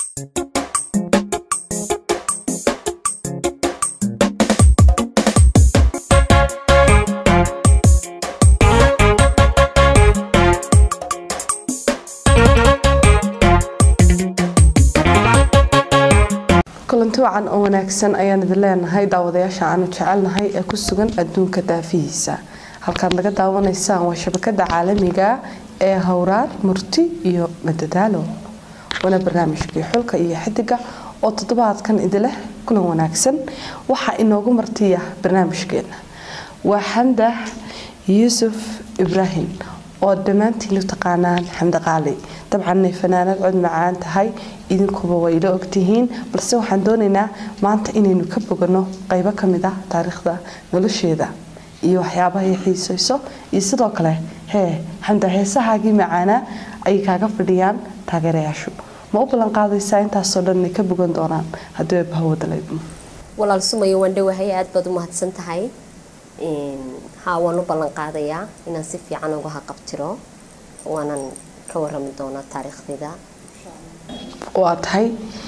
kulanti wacan oo wanaagsan ayaan idin leenahay daawadayaasha aanu jecelnahay ee ku sugan adduunka daafihiisa halkaad naga daawanaysaan waa shabakada caalamiga ee howraar murti iyo madadaalo waana barnaamijkii xulka iyo xidiga oo toddobaadkan idileh kulan wanaagsan waxaa inoogu martiya barnaamijkeena waa xamda yuusuf ibraahim oo dhammaantiin u taqaanaan xamdi qaali dabcan inay fanaanad cod macaan tahay idinkuba way ila ogtihiin balse waxaan doonaynaa maanta inaynu ka bogano qaybo ka mid ah taariikhda nolosheeda iyo waxyaabaha ay xiisayso iyo sidoo kale hee xamda heesahaagii macaanaa ayay kaaga fadhiyaan taageerayaashu ma u ballan qaadaysaa intaasoo dhan inay ka bogan doonaan haddii ay bahawadalaydo walaal sumayo waan dhowahay aada baad u mahadsan tahay haa waan u ballan qaadayaa inaan si fiican uga haqabtiro waanan ka warami doonaa taariikhdayda waa tahay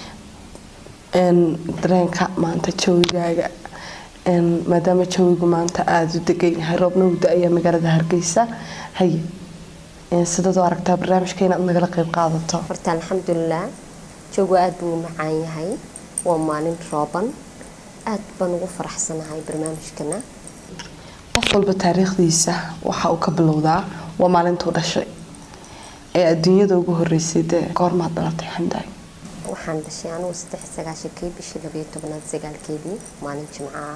dareenka maanta jawigaaga maadaama jawigu maanta aada u degan yahay roobna u da-aya magaalada hargeysa haye sidaad u aragtaa barnaamijka inaad nagala qeyb qaadato horta alxamdulilah joogu aada buu u macaan yahay waa maalin rooban aada baan ugu faraxsanahay barnaamijkana qof walba taariikhdiisa waxa uu ka bilowdaa waa maalintuu dhashay ee adduunyada ugu horeysay dee goormaad dhalatay xamdaay waxaan dhashay anugu saddex sagaashankii bishii labayo tobanaad sagaalkeedii maalin jimco ah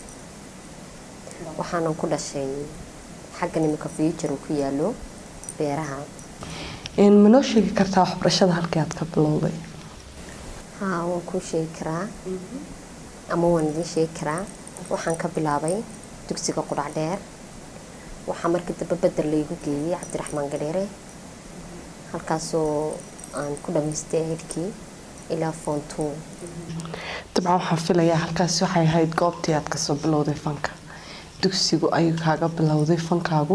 waxaanan ku dhashay xagga nimika future ku yaalo beeraha ma noo sheegi kartaa waxbarashada halkii aad ka bilowday haa waan kuu sheegi karaa ama waan idiin sheegi karaa waxaan ka bilaabay dugsiga qudhac dheer waxaa markii dambe bedel laygu geeyey cabdiraxmaan gadheere halkaasoo aan ku dhamaystay ehelkii ilaa foontuu dabcan waxaan filayaa halkaasi waxay ahayd goobtii aad kasoo bilowday fanka dugsigu ayuu kaaga bilowday fankaagu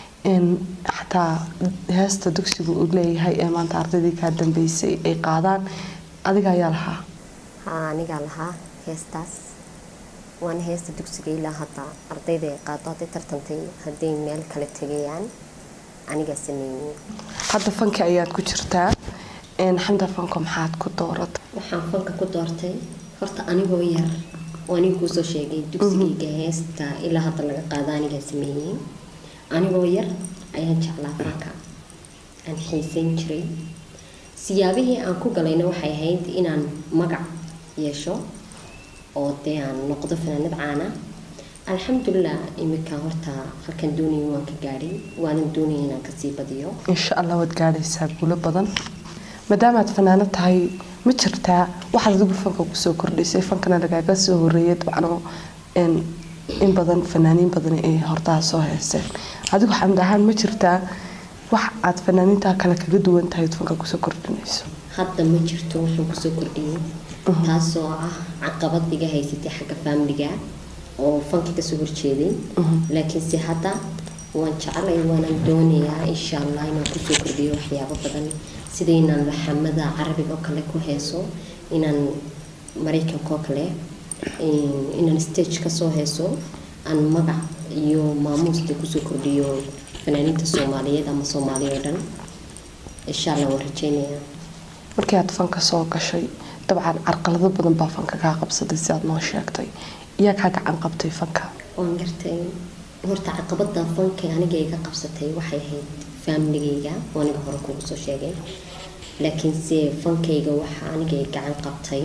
xataa heesta dugsigu uu leeyahay ee maanta ardaydii kaa dambeysay ay qaadaan adiga ayaa lahaa haa anigaa lahaa heestaas waana heesta dugsiga ilaa hadda ardayda ay qaado hadday tartantay hadday meel kale tegayaan anigaa sameeyey hadda fanki ayaad ku jirtaa xamda fanko maxaad ku dooratay waxaan fanka ku doortay horta anigoo yar oo aniga kuusoo sheegay dugsigayga heesta ilaa hadda laga qaado anigaa sameeyey anigoo yar ayaan jeclaa fanka aan xiisayn jiray siyaabihii aan ku galayna waxay ahayd inaan magac yeesho oo dee aan noqdo fanaanad caana alxamdulilah imika horta halkan doonaya waan ka gaadhay waanan doonaya inaan kasii badiyo insha allah waad gaadhaysaa guulo badan maadaamaad fanaano tahay ma jirtaa waxaad adigu fanka kusoo kordhisay fankana lagaaga soo horeeyay dabcano in badan fanaaniin badan ay hortaha soo heeseen adigu xamd ahaan ma jirtaa wax aad fanaaniinta kale kaga duwan tahay fanka kusoo kordhinayso hadda ma jirto waxaan kusoo kordhiyey taasoo ah caqabad iga haysatay xagga faamiliga oo fanka kasoo horjeeday laakiinse hadda waan jecelay waanaan doonayaa insha allah inaan kusoo kordhiyo waxyaabo badan sida inaan laxamada carabiga oo kale ku heeso inaan maraykanka oo kale inaan stage kasoo heeso aan magac iyo maamuusta kusoo kordhiyo fanaaniinta soomaaliyeed ama soomaaliya oo dhan insha allah waan rajeynayaa markii aad fanka soo gashay dabcan carqalado badan baa fanka kaa qabsaday si aad noo sheegtay iyaa kaa gacan qabtay fanka waan gartay horta caqabada fanka aniga iga qabsatay waxay ahayd faamiligayga oo aniga hore kugu soo sheegay laakiinse fankayga waxaa aniga gacan qabtay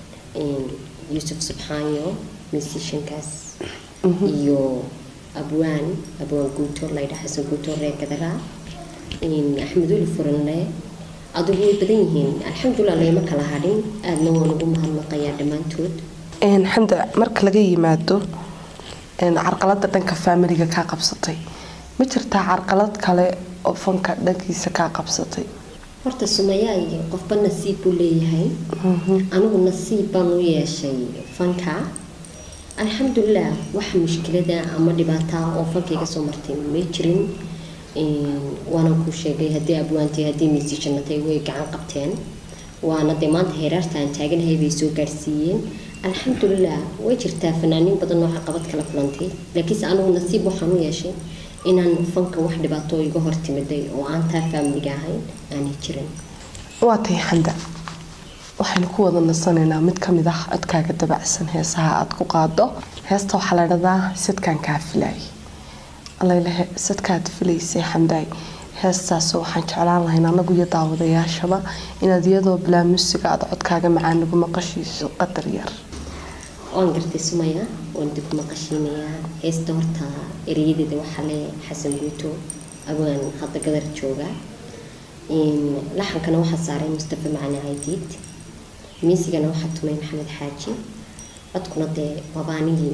yuusuf subxaanyo musiciankaas iyo abwaan abwaan guutoor laydha xasan guutoor reer gadara axmed uli furanle adigu way badan yihiin alxamdulilah layma kala hadhin aadna waan ugu mahadnaqayaa dhammaantood xamda marka laga yimaado carqalada dhanka faamiliga kaa qabsatay ma jirtaa carqalad kale oo fanka dhankiisa kaa qabsatay horta sumayaay qofba nasiib buu leeyahay anigu nasiib baan u yeeshay fanka alxamdulilah wax mushkilada ama dhibaata oo fanka iga soo martay may jirin waanan kuu sheegay haddii abwaantay haddii miisijannatay way gacan qabteen waana dee maanta heeraarta aan taaganahay bay soo gaarsiiyeen alxamdulilah way jirtaa fanaaniin badan oo caqabad kala kulantay laakiinse anigu nasiib waxaan u yeeshay inaan fanka wax dhibaato iga hortimiday oo aan taa faamiliga ahayn aanay jirin waa tahay xamda waxaynu ku wada nasanaynaa mid ka mid ah codkaaga dabacsan heesaha aada ku qaado heesta waxaa la dhahdaa sadkaan kaa filaay alalehe sadkaad filaysay xamdaay heestaasoo waxaan jeclaan lahayn anagu iyo daawadayaashaba inaad iyadoo bilaa musiga aada codkaaga macaan nagu maqashiiso qadar yar waan gartay sumaya waan dib maqashiinayaa heesta horta ereyadeeda waxaa le xasan guuto awaan hadda gadar jooga laxankana waxaa saaray mustafa macali caydiid miisigana waxaa tumay maxamed xaaji codkuna dee wabaanigii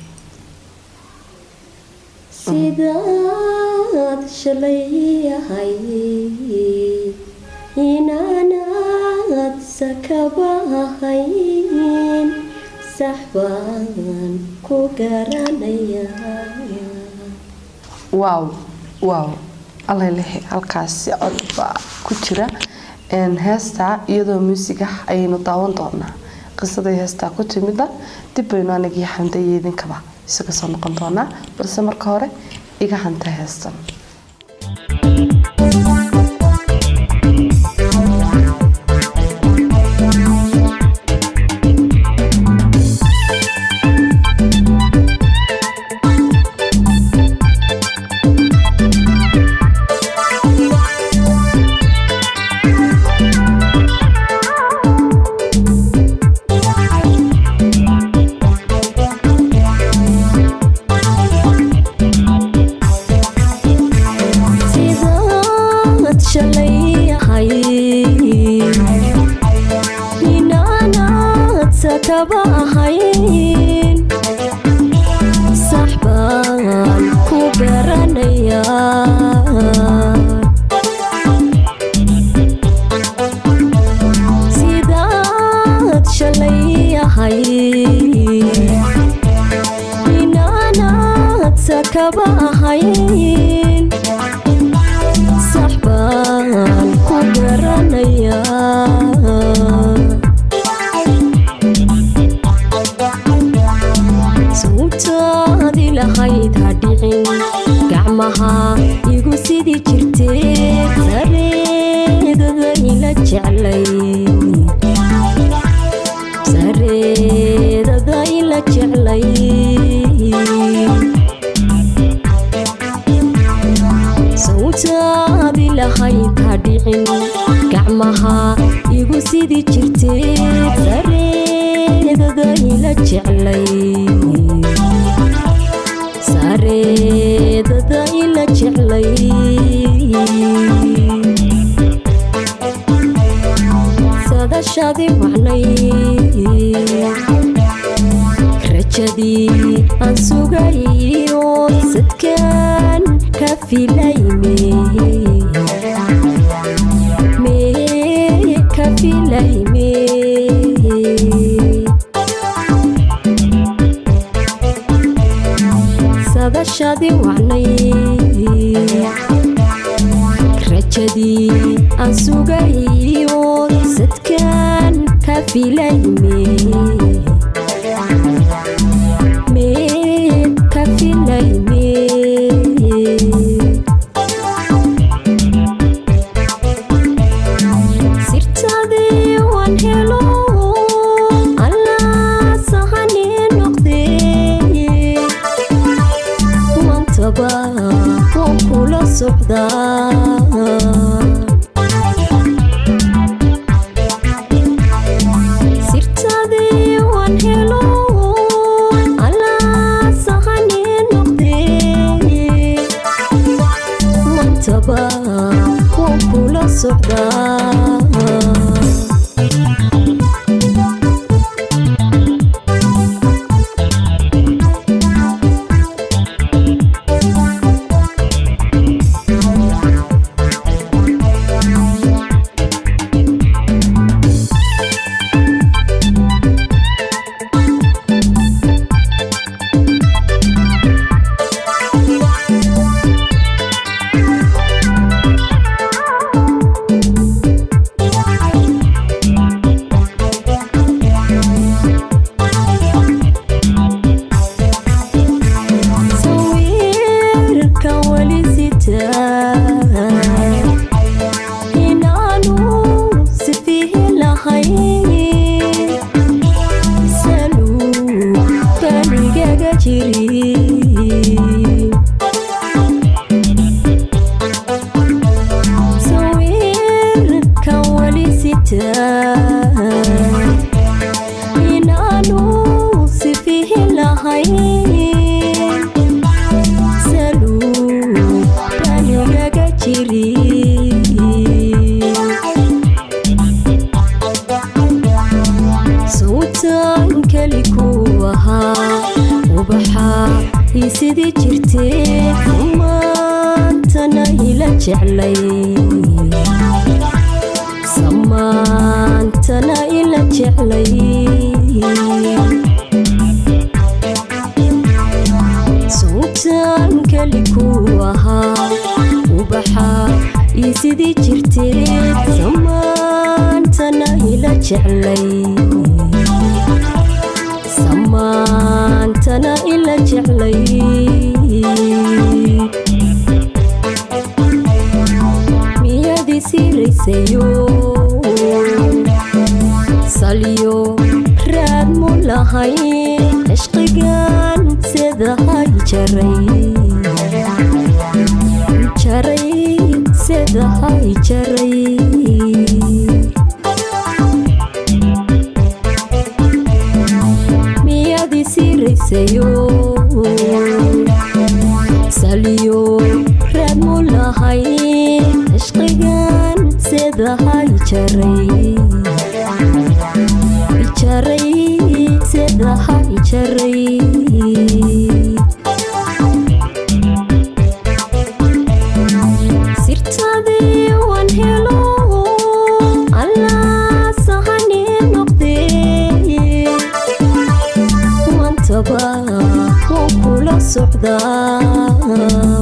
sidaad shalay yahay inaanaad sakabahayn sax baan ku garanayaa waaw waaw alalehe halkaasi cod baa ku jira heestaa iyadoo muusiga ayaynu daawan doonaa qisaday heestaa ku timida dib baynu anagii xamda iyo idinkaba isaga soo noqon doonaa balse marka hore iga hanta heestan sirta inaanu sifihi lahayn saluu danigaga jiri sawtaan keli ku ahaa ubaxa ii sidii jirtee maantana ila jeclay samaantana ila jeclay sawtaan keli ku ahaa ubaxa ii sidii jirtee samaantana ila jeclay samaantana ila jeclay miyadii siiraysayo salyo raad mu lahay cishqigan sedahay jaray jaray sedahay jaray miyadii siiraysayo salyo raad mu lahay cishqigan sedahay jaray jaray sedahay jaray sirtadii waan helo allaa sahani noqdee mantaba waan kula socdaa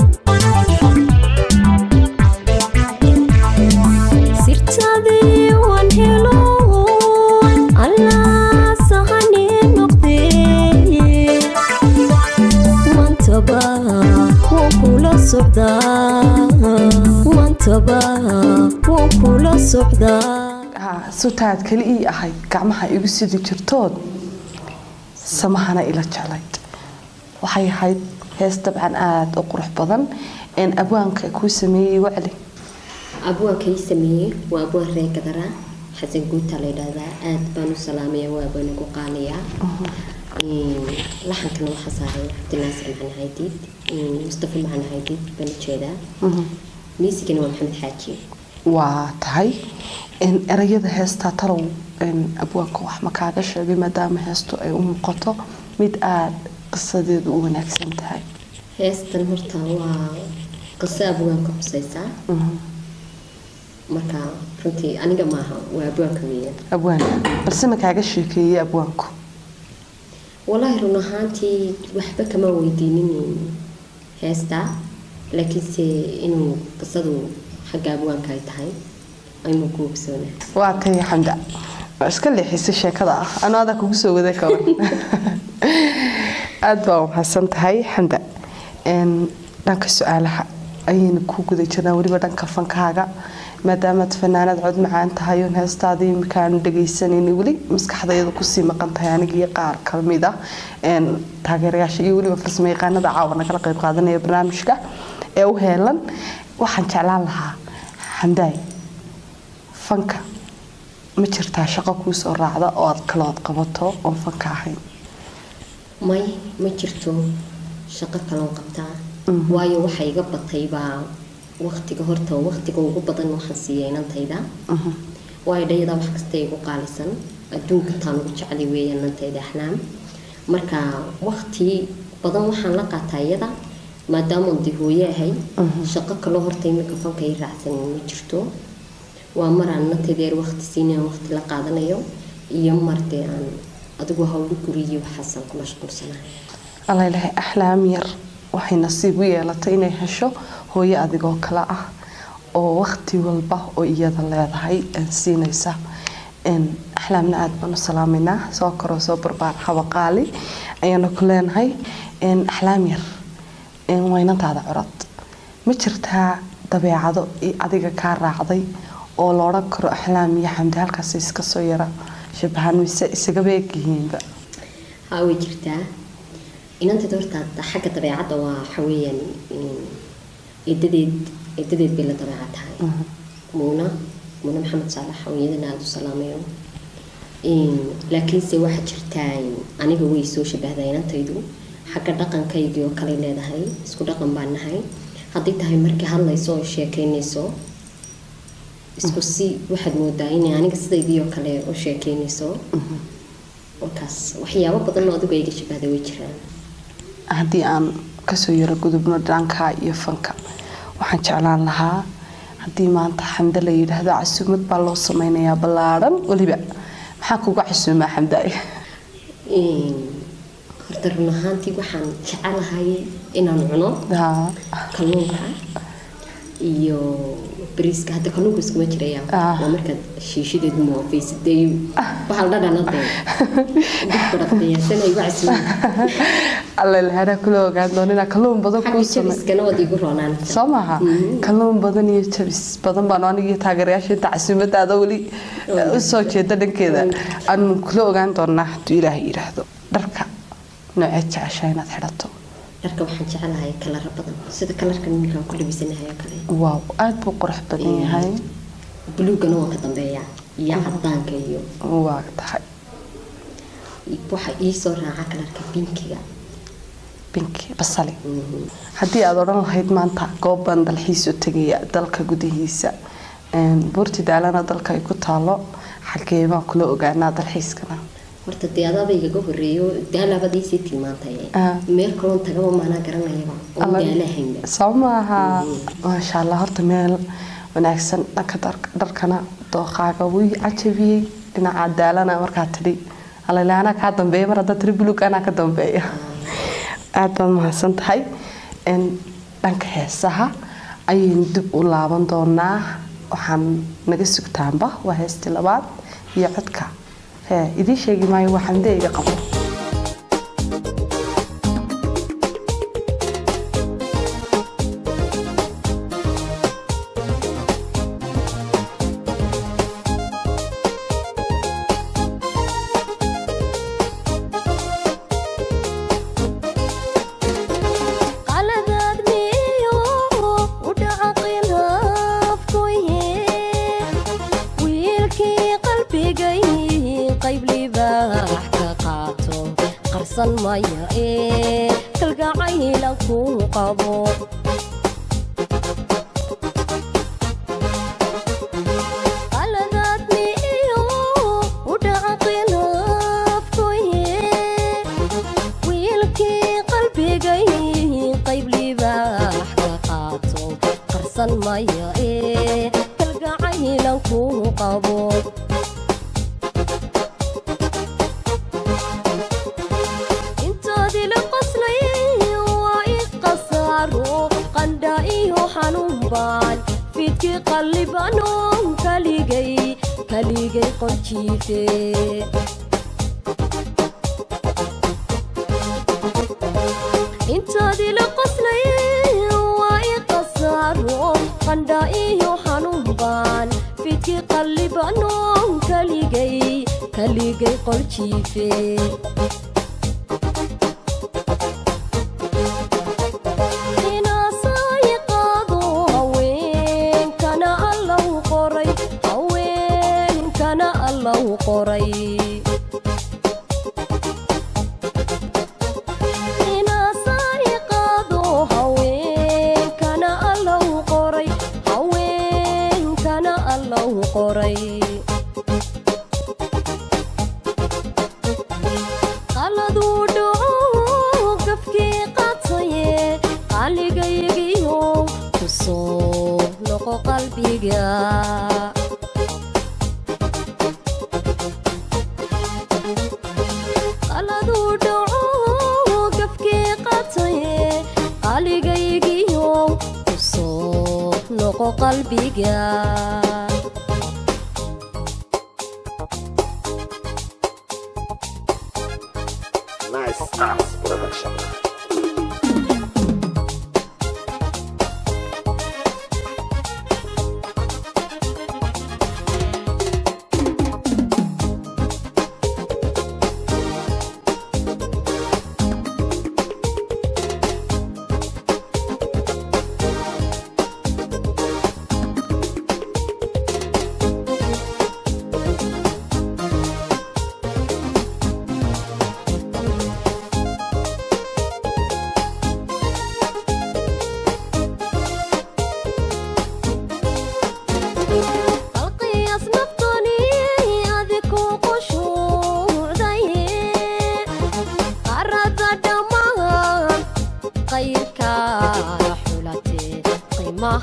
sirtadii waan helo allaa sahani noqdee mantaba waan kula socdaa mantaba waan kula socdaa haa sutaad keli ii ahayd gacmaha igu sidi jirtood samahana ila jeclayd waxay ahayd hees dabcan aada u qurux badan een abwaanka kuu sameeyey wacli abwaanka ii sameeyey waa abwaan reer gadara xasan guuta la yidhaahdaa aad baan u salaamaya waa baan ugu qaanayaa laxankana waxaa saaray cabdinaasir macna haydiid mustafa macna haydiid baan ujeedaa miisigana waa maxamed xaaji waa tahay een erayada heestaa talow een abwaanka wax ma kaaga sheegay maadaama heestu ay u muuqato mid aada qisadeedu u wanaagsan tahay heestan horta waa qiso abwaanka xusaysaa marka runtii aniga maaha waa abwaanka weeyaan abwaanka balse ma kaaga sheekeeyey abwaanku walaahi run ahaantii waxba kama weydiinin heesta laakiinse inuu qisadu xagga abwaanka ay tahay aynu ku ogsoona waa tahay xamda waa iska leexisay sheekada ah anuu adaa kugu soo wada kaban aada baa umahadsan tahay xamda Een, dhanka su-aalaha ayayna ku guda jirnaa weliba dhanka fankaaga maadaamaad fanaanad cod macaan tahay oon heestaadii imikaanu dhagaysanayni weli maskaxdayada kusii maqan tahay anigii qaar kamid ah een, taageerayaasha iyo weliba farsamo yaqaanada caawa nagala qayb qaadanaya barnaamijka ee u heelan waxaan jeclaan lahaa xamdaay fanka ma jirtaa shaqo kuu soo raacda oo aad kalood qabato oon fanka ahayn may ma jirto shaqo kaloon qabtaa waayo waxa iga batay baa waqtiga horta waqtiga ugu badan waxaan siiya inantayda waayo dhayada wax kasta igu qaalisan adduunka taan ugu jeclay weeyaan inantayda axlaam marka waqti badan waxaan la qaataa iyada maadaama aan dee hooye ahay shaqo kaloo horta imika fanka i raacsan ma jirto waa mar aan inantayda yar waqti siinay aan waqti la qaadanayo iyo mar dee aan adigu hawlo guriyo waxaasaan ku mashquulsanahay alla ilaahay axlaam yar waxay nasiib u yeelatay inay hesho hooyo adigoo kale ah oo waqti walba oo iyada leedahay een siinaysa een axlaamna aada baan u salaamaynaa soo koroo soo barbaar habaqaali ayaanu ku leenahay een axlaam yar een waynantaada curad ma jirtaa dabeecado i adiga kaa raacday oo la odhan karo axlaam iyo xamdi halkaas iska soo yara shabahan mise isagaba egyihiinba haa way jirtaa inantayda horta xagga dabeecadda waa waxa weeyaan eedadeed eedadeed bay la dabeecad tahay muuna mune maxamed saalax oo iyadana aada u salaamayo laakiinse waxaa jirtaa aniga way soo shabahdaa inantaydu xagga dhaqankaygii oo kale leedahay isku dhaqan baan nahay hadday tahay markii hadlayso oo sheekeynayso isku si waxaad moodaa inay aniga sidaydii oo kale u sheekeynayso markaas waxyaabo badan oo adigu iga shabahda way jiraan haddii aan kasoo yaro gudubno dhanka iyo fanka waxaan jeclaan lahaa haddii maanta xamde la yidhaahdo casuumad baa loo sameynayaa ballaadhan weliba maxaa kuga casuumaa xamdaay horta run ahaantii waxaan jecelahay inaan cuno kalluunka iyo bariiska hadda kalluunka iskuma jiraya waa markaad shiishadeedu moofaysadee bahal dhadhanade dibka dhaqdayaasana igu casuuma allelhana kula ogaan doonina kalluun badan kuu samey jabiskana waad igu roonaanaysaa soo maaha kalluun badan iyo jabis badan baan aniga taageerayaasha inta casuumadaada weli usoo jeeda dhankeeda aanu kula ogaan doonaa hadduu ilaahay yidhaahdo dharka nooceed jeceshaa inaad xidhato dharka waxaan jecelahay kalara badan sida kalarka ninkaan ku labisanahay oo kale waaw aada buu qurux badan yahay buluugana waan ka dambeeyaa iyo cadaanka iyo waa tahay waxa iisoo raaca kalarka binkiga binki basali haddii aada odhan lahayd maanta goob baan dalxiis u tegaya dalka gudihiisa buurti daalana dalka ay ku taalo xagee baan kula ogaanaa dalxiiskana horta dee adaaba igaga horeeyo daalabadiisii tilmaantay meel kaloon tagaba maanaa garanayaba oo daalahaynba soo maaha maasha allah horta meel wanaagsan dhanka dharkana dooqaaga wuu cajabiyey dhinaca daalana markaa tidhi alale anaa kaa dambeeya mar hadda tiri buluug anaa ka dambeeya aada baad mahadsan tahay dhanka heesaha ayaynu dib u laaban doonaa waxaan naga sugtaanba waa heestii labaad iyo codka hee idiin sheegi maayo waxaan dee iga qabo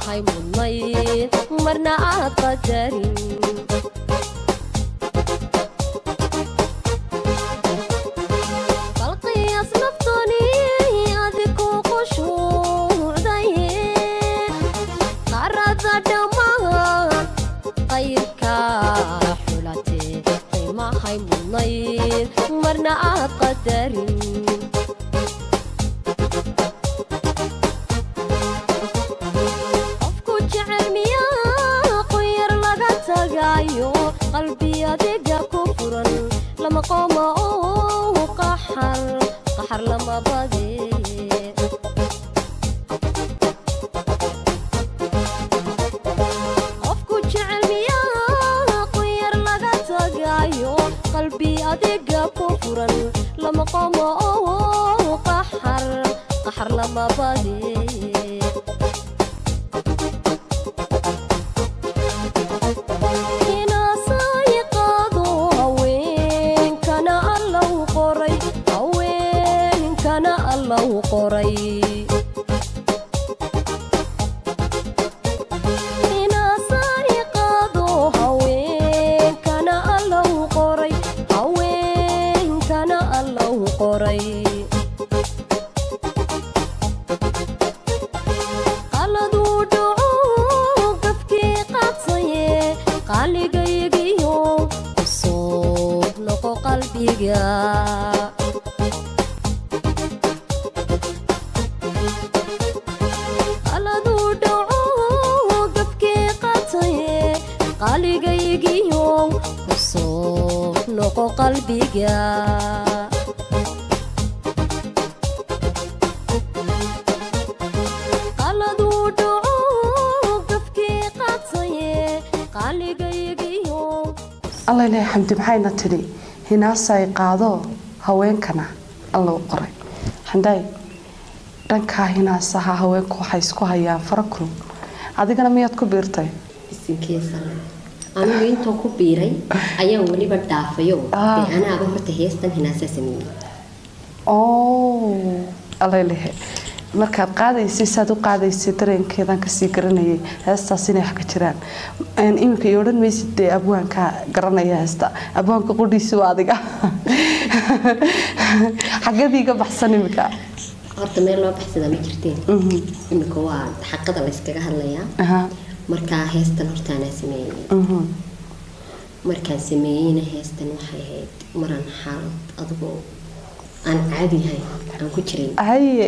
qiimahay mudnayd marna aad qadarin balqiyaas naftani adiku qushuucdaye qarada dhammaan qayrka xulatee qiimahay mudnayd marna aad qadarin qofku jecel miyaa quyar laga tagayo qalbi adiga ku furan lama qooma oo qaxar qaxar lama bade qofku jecel miyaa quyar laga tagayo qalbi adiga ku furan lama qooma oo qaxar qaxar lama bade inaasayiqaado haweenkana allau qoray haweenkana allau qoray inaasayiqaado haweenkana allau qoray haweenkana allau qoray qaladuu dhaco gafkii qadsaye qaligaygiyo kusoo noqo qalbiga qaladuu dhaco gafkii qadsaye qaligaygiyo kusoo noqo qalbiga qaladuu dhaco gafkii qadsaye qaligaygiyo alla ilaahay xamdi maxayna tidhi hinaasay qaado haweenkana alla u qoray xandaay dhankaa hinaasaha haweenku waxay isku hayaan fara kulun adigana miyaad ku biirtay isinkeesale anigu intoo ku biiray ayaan weliba dhaafayo Ah. dee anaaba horta heestan hinaasaa sameeyey oo alla ilaahay markaad qaadaysay saad u qaadaysay dareenkeedan kasii garanayay heestaas inay wax ka jiraan Een, iminka iyo odhan maysid dee abwaanka garanaya heesta abwaanka qudhiisi waa adiga xagadiiga baxsan iminka horta meel loo baxsadaa ma jirteen Mhm. imika waa xaqada layskaga hadlayaa Aha. markaa heestan horta anaa sameeyey Mhm. markaan sameeyeyna heestan waxay ahayd maraan xaalad adigoo aan caadi ahayn aan ku jiray haye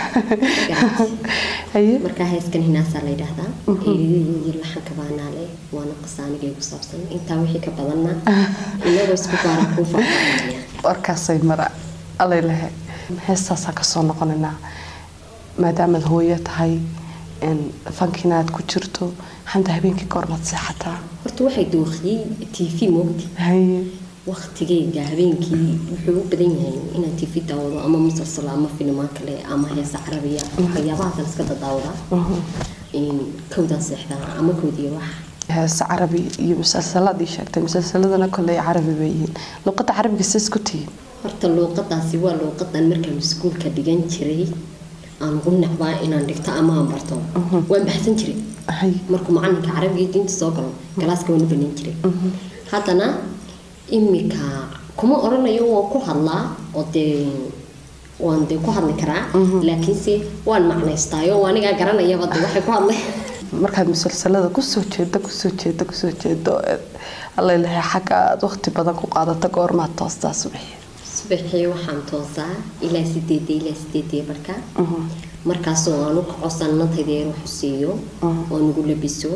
haye markaa heeskan hinaasaa la yidhaahdaa eedidii iyo laxanka baanaale waana qasaanigay ku saabsan intaa wixii ka badanna inagoo isku gaara kuu faahfaahinaya warkaasay mara allay lehe heestaasaan kasoo noqonaynaa maadaamaad hooyo tahay een, fankiina aad ku jirto xamda habeenkii goormaad seexataa horta waxay dooqiyey t v moogti haye waqtigayga habeenkii wuxuu u badan yahay inaan tv daawado ama musalsalo ama filimaan kale ama heesa carabiya waxyaabahaas la iska dadaawdaa kowdaan seexdaa ama kowdiya wax heese carabi iyo musalsaladii sheegtay musalsaladana koley carabi bay yihiin luqadda carabiga sidaas ku tihiin horta luuqadaasi waa luuqadan markaan iskuulka dhigan jiray aan ugu necbaa inaan dhigto ama aan barto waan baxsan jiray haye markuu macalinka carabiga iyo diinta soo galo galaaska waan u banan jiray haddana imika kuma oranayo waan ku hadlaa oo dee waan dee ku hadli karaa laakiinse waan macnaystaayo oo anigaa garanayaba de waxay ku hadlay markaad musalsalada kusoo jeedo kusoo jeedo kusoo jeedo allay lehe xagga aad waqti badan ku qaadata goormaad toostaa subaxii subaxii waxaan toosaa ilaa sideeda ilaa sideedii barka markaasoo aan u kaco sanadayda yar wax u siiyo oo nagu labiso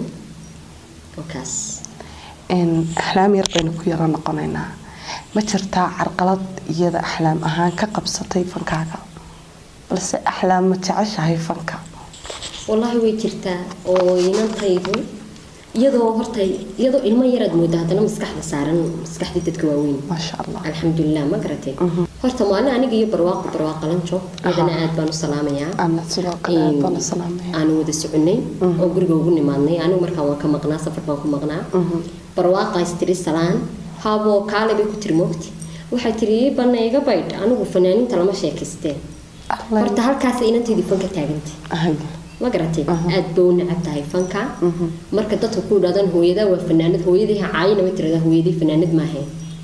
okaas Een, axlaam yar baynu ku yaro noqonaynaa ma jirtaa carqalad iyada axlaam ahaan ka qabsatay fankaaga balse axlaam ma jeceshahay fanka wallaahi way jirtaa oo inantaydu iyadoo horta iyadoo ilmo yaraad mooda haddana maskaxda saaran maskaxdii dadka waaweyn maasha allah alxamdulilah ma garatay horta maalin aniga iyo barwaaqo barwaaqalanjo iyadana aad baan u salaamayaa ana sidoo kale aad baan u salaamaya aanu wada soconay oo guriga ugu nimaadnay anigu markaan waan ka maqnaa safar baan ku maqnaa barwaaqaas tiri salaan haaboo kaale bay ku tiri moogti waxay tiri ii banna iga baydh anigu fanaaniinta lama sheekaysteen Allay- horta halkaas inantaydii fanka taagantay Hay. ma garatay aad ba u necab tahay fanka marka dadka ku idhahdaan hooyadaa waa fanaanad hooyadii ha caayina way tiradaa hooyadii fanaanad maahayn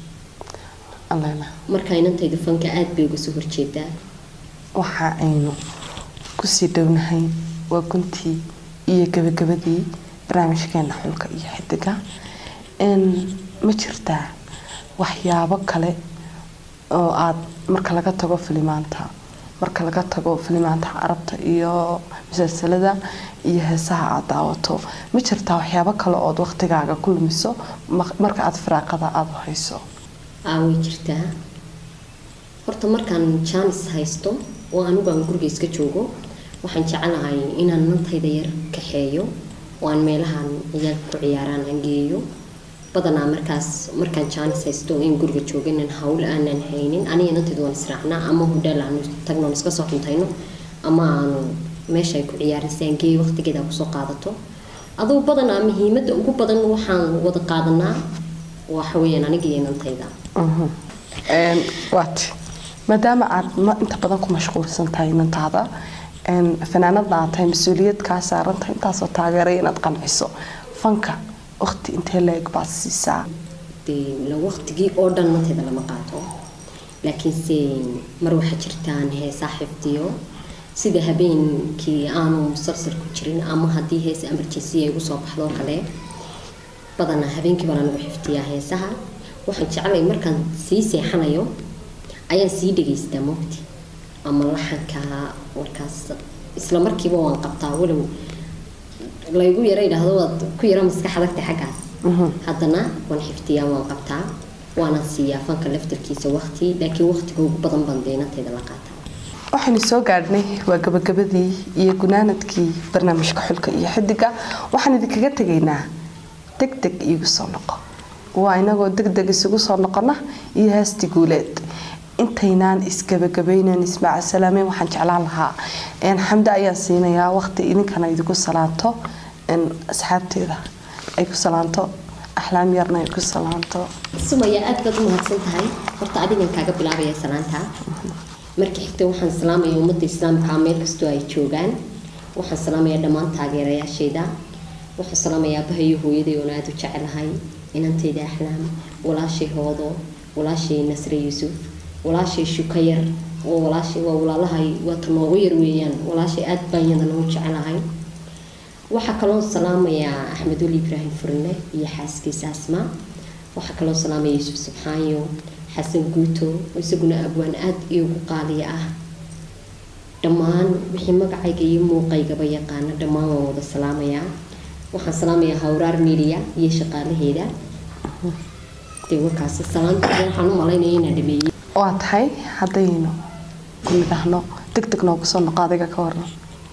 allena marka inantaydu fanka aad bay uga soo horjeedaa waxa aynu kusii dhownahay waa guntii iyo gabagabadii barnaamijkeena xulka iyo xidiga n ma jirtaa waxyaabo kale oo aad marka laga tago filimaanta marka laga tago filimaanta carabta iyo musalsalada iyo heesaha aad daawato ma jirtaa waxyaabo kale ood waqtigaaga ku lumiso ma- marka aad firaaqada aada u hayso aa way jirtaa horta markaan jaanis haysto oo anigu aan guriga iska joogo waxaan jecelahay inaan nantayda yar kaxeeyo oo aan meelahan ciyaalka ku ciyaaraan aan geeyo badanaa markaas markaan jaanis haysto in guriga joogo inaan hawl aanan haynin aniga nantayda waan israacnaa ama hodheel aanu tagno aan iska soo cuntayno ama aanu meesha ay ku ciyaaraan si aan geeyo waqtigeeda aan kusoo qaadato adugu badanaa muhiimadda ugu badan waxaan wada qaadanaa waxa weeyaan aniga iyo nantayda Een, waat maadaama aad ma- inta badan ku mashquulsan tahay inantaada een, fanaanadna aad tahay mas-uuliyad kaa saaran tahay intaasoo taageeray inaad qanciso fanka waqti intee leeg baad siisaa dee la waqtigii oo dhan nantayda lama qaato laakiinse mar waxaa jirtaan heesaa xifdiyo sida habeenkii aanu musalsal ku jirin ama haddii hees emergency ay igu soo baxdo oo kale badanaa habeenkii baan anigu xifdiyaa heesaha waxaan jeclay markaan sii seexanayo ayaan sii dhegaystaa mogti ama laxanka markaas isla markiiba waan qabtaa walow laygu yara idhaahdo waad ku yara maskaxdagta xaggaas haddana waan xifdiyaa waan qabtaa waana siiyaa fanka laftarkiisa waqti laakiin waqtiga ugu badan baan deenantayda la qaataa waxaynu soo gaadhnay waa gabagabadii iyo gunaanadkii barnaamijka xulka iyo xidiga waxaan idinkaga tegaynaa deg deg iigu soo noqo waa inagoo deg deg isugu soo noqona iyo heesti guuleed intaynaan isgabagabaynan ismaaca salaameyn waxaan jeclaan lahaa een, xamde ayaan siinayaa waqti idinkana idinku salaanto een, asxaabteeda ay ku salaanto axlaam yarna ay ku salaanto sumaya aad baad u mahadsan tahay horta adigan kaaga bilaabaya salaanta marka xigta waxaan salaamaya ummadda islaamka meel kastoo ay joogaan waxaan salaamayaa dhammaan taageerayaashayda waxaan salaamayaa abahayo hooyaday oon aada u jecelahay inantayda axlaam walaashay hoodo walaashay nasre yuusuf walaashay shukayar oo walaashay waa walaalahay waata noogu yar weeyaan walaashay aad baan iyadana u jecelahay waxaa kaloo salaamayaa axmed weli ibraahim furne iyo xaaskiisa asmaa waxaa kaloo salaamaya yuusuf subxaanyo xasan guuto oo isaguna abwaan aad iyogu qaaliya ah dhammaan wixii magacayga iyo muuqaygaba yaqaana dhammaan waan wada salaamayaa waxaan salaamayaa hawraar media iyo shaqaalaheeda dee warkaasi salaanta waxaan u malaynaya inaan dhameeyey waa tahay haddaynu ku nidhaahno deg deg noogu soo noqo adiga ka waran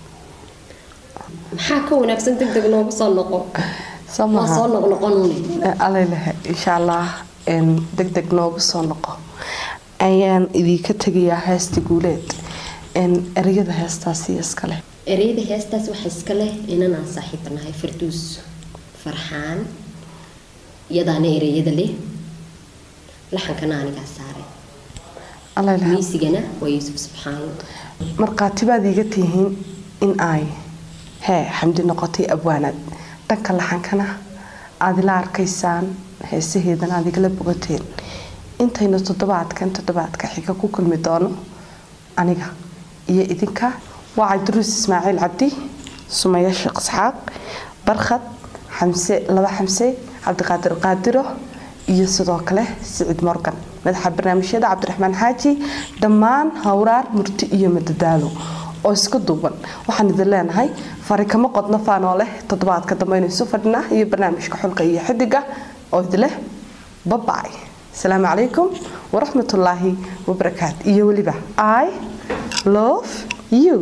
maxaa ka wanaagsan deg deg noogu soo noqo soo waa maha soo noqnoqonune alalehe insha allah deg deg noogu soo noqo ayaan idinka tegayaa heesta guuleed een, ereyada heestaasi iskale ereyada heestaas waxaa iska leh inanaan saaxiibanahay farduus farxaan iyadaana ereyada leh laxankana anigaa saaray alalehe miisigana waa yuusuf subxaan markhaatibaad iiga tihiin in ay hee xamdi noqotay abwaanad dhanka laxankana aad ila arkaysaan heesaheedana aad igala bogateen intaynu toddobaadkan toddobaadka xiga ku kulmi doono aniga iyo idinka waa cabdiruus ismaaciil cabdi sumaya sheekh isxaaq barkhad xamse laba xamse cabdiqaadir qaadiro iyo sidoo kale siciid morgan madaxa barnaamijyada cabdiraxmaan xaaji dhammaan hawraar murti iyo madadaalo oo isku duuban waxaan idin leenahay fari kama qodno faanoo leh toddobaadka dambe aynu isu fadhinaa iyo barnaamijka xulka iyo xidiga oo idileh babay asalaamu calaykum waraxmatullaahi wabarakaatu iyo weliba i love you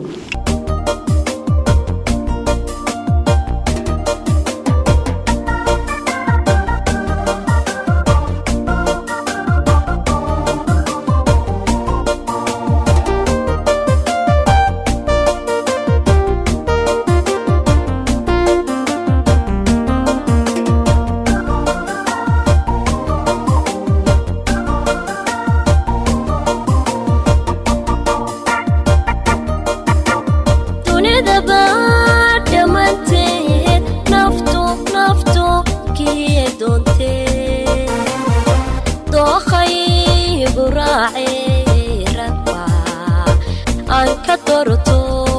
igu raacee raba aan ka doorto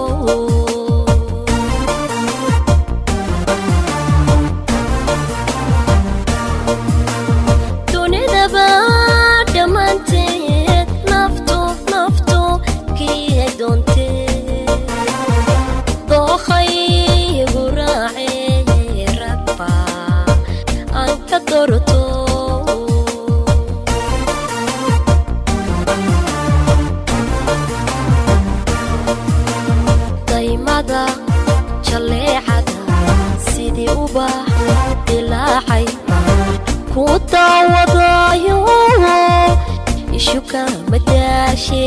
dunidaba dhammaanteed naftu naftu kii doontee dookhaygu raacee raba aan ka doorto daymada jaleecada sidii ubax dilaacay ku daawadayo ishuka madaashe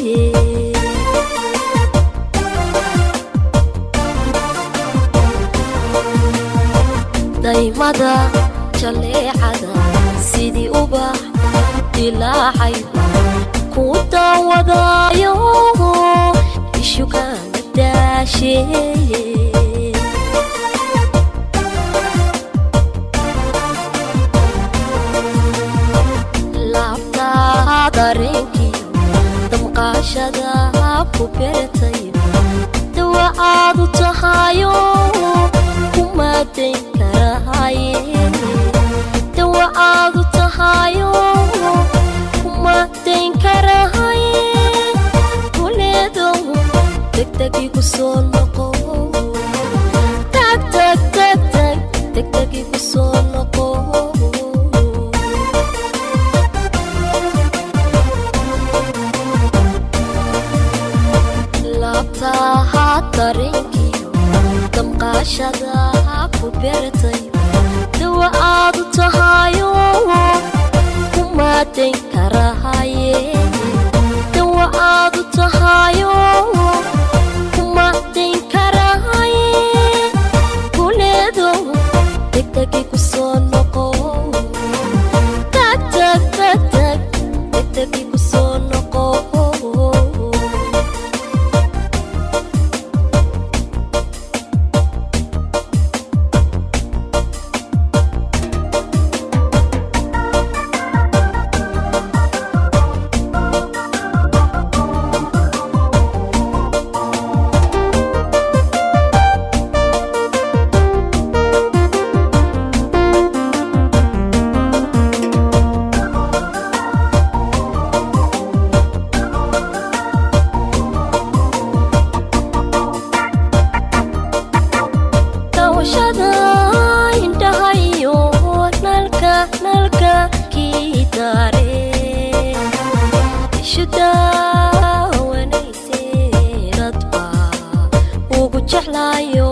daymada jaleecada sidii ubax dilaacay ku daawadayo ishuka madaashe laabtaa dareenkiyo damqaashada ku beertay dawa aad u tahayo kumadayn karahaye dawa aad u tahayo kumadayn karahaye kuleedo degdegigu soo noqo tag tag tag tag degdegigu soo noqo laabtaha dareenkiyo damqaashada ku beertay dawa aad u tahayo kumadayn karahaye dawa aad u tahayo kumadayn karahaye kuleedo degdegigu soo noqo tag tag tag tag degdegigu soo noqo dawashada indhahayo nalka nalka kii daare ishu daawanayse dadba ugu jeclaayo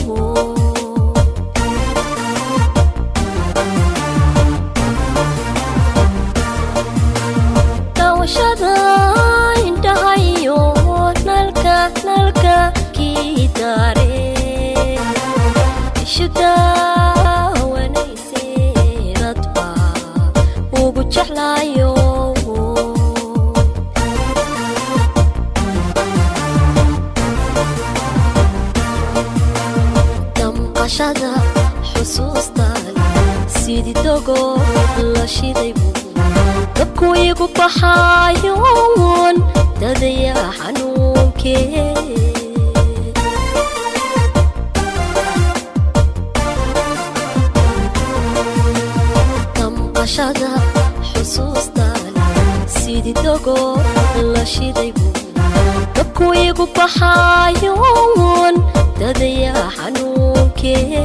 dawashada indhahayo nalka nalka kii daare ishu daawanayse dadba ugu jeclaayo damqashada xusuustaan sidii dogo la shiday buu dabku igu baxaayoon dadaya xanuunkee damqashada xusuustaan sidii dogo la shiday buu dabku igu baxaayoon dadaya xanuunkee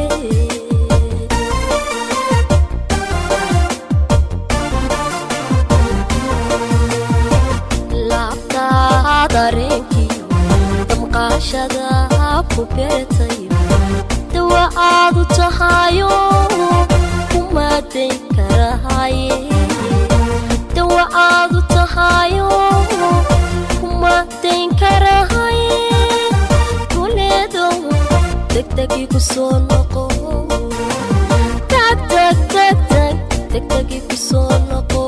laabtaa dareenkiyo damqaashada ku beertay dawa aad u tahayo kumadayn karahaye dawa aad u tahayo kumadayn karahaye kuleedo degdegigu soo noqo tag tag tag tag degdegigu soo noqo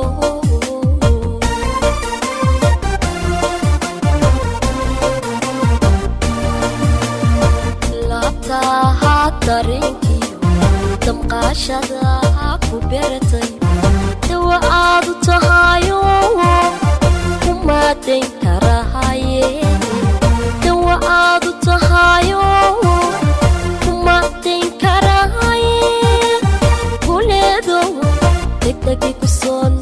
laabtaha dareenkiyo damqaashada ku beertay dawa aad u tahayo dayn karahaye dawa aad u tahayo kuma dayn karahaye kuleedo degdegi ku soo